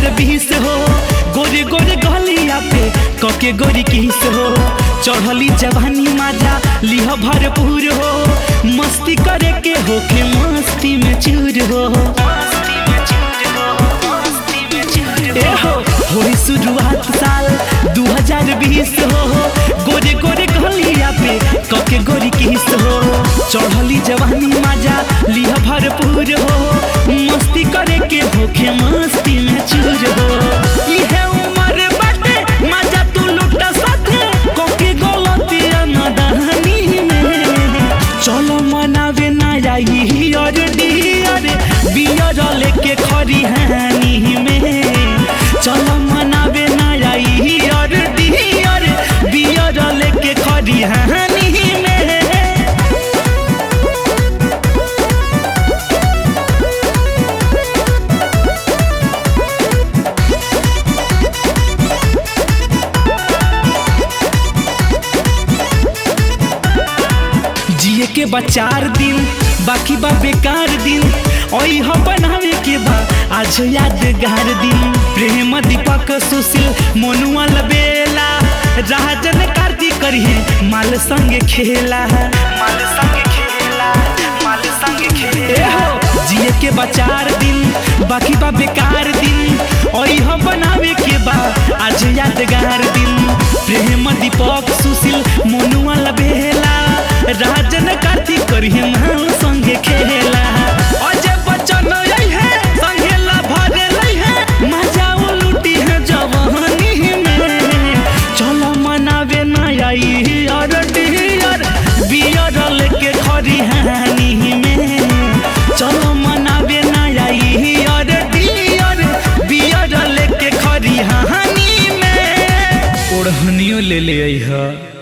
हजार बीस हो गोरे गोरे गलिया पे कके गोरी किस हो चढ़ली जवानी माजा लिह भरपूर हो मस्ती करे के होके मस्ती में चूर हो ए हो होई शुरुआत साल 2020 हो गोरे गोरे गलिया पे कके गोरी किस हो चढ़ली जवानी माजा लिह भरपूर हो मस्ती करे के होके मस्ती में चूर हो इहे उम्र बाटे माजा तू लुटा साथे कके गलती नदानी में चलो मनावे ना जाई और डियर बियर लेके खरी हानी में चलो मनावे ना जाई और डियर बियर लेके खरी हानी में जिए के बा चार दिन बाकी बा बेकार दिन ओई हो बनावे के बा आज यादगार दिन प्रेम दीपक सुशील मोनुआ लबेला राजन कार्तिक करिए माल संगे खेला माल संगे खेला माल संगे खेला जिए के बा चार दिन बाकी बा बेकार दिन ओई हो बनावे के बा आज यादगार दिन प्रेम दीपक सुशील मोनुआ लबेला राजन कार्तिक करिए माल संगे खेला अजय बच्चन आई है संगे ला भरे लई है मजा वो लूटी है जवानी में चलो मनावे ना आई और डियर बियर लेके खरी हानी में चलो मनावे ना आई और डियर बियर लेके खरी हानी में ओढ़नियो ले ले आई है